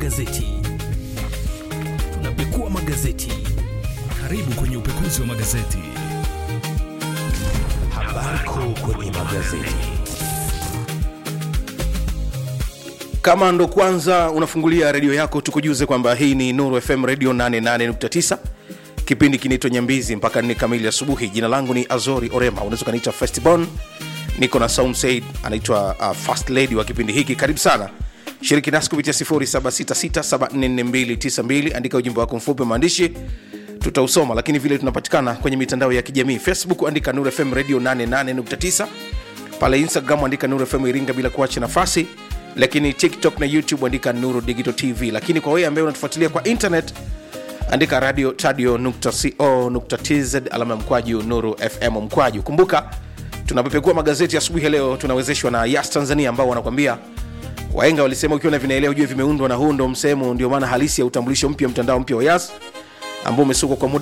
magazeti. Tunapekua magazeti. Karibu kwenye upekuzi wa magazeti. Habari kuu kwenye magazeti. Kama ndo kwanza unafungulia redio yako, tukujuze kwamba hii ni Nuru FM Radio 88.9. Kipindi kinaitwa Nyambizi mpaka nne kamili asubuhi. Jina langu ni Azori Orema, unaweza ukaniita Festibon. Niko na Saum Said, anaitwa uh, first lady wa kipindi hiki. Karibu sana, shiriki nasi kupitia 0766744292. Andika ujumbe wako mfupi wa maandishi, tutausoma. Lakini vile tunapatikana kwenye mitandao ya kijamii, Facebook andika Nuru FM Radio 88.9 pale instagram andika nuru fm iringa bila kuacha nafasi lakini tiktok na youtube andika nuru digital tv lakini kwa wewe ambaye unatufuatilia kwa internet andika radio tadio co tz alama ya mkwaju nuru fm mkwaju kumbuka tunapepekua magazeti asubuhi ya leo tunawezeshwa na yas tanzania ambao wanakwambia waenga walisema ukiwa na vinaelea ujue vimeundwa na huu ndo msemo ndio maana halisi ya utambulisho mpya mtandao mpya wa yas ambao umesukwa kwa muda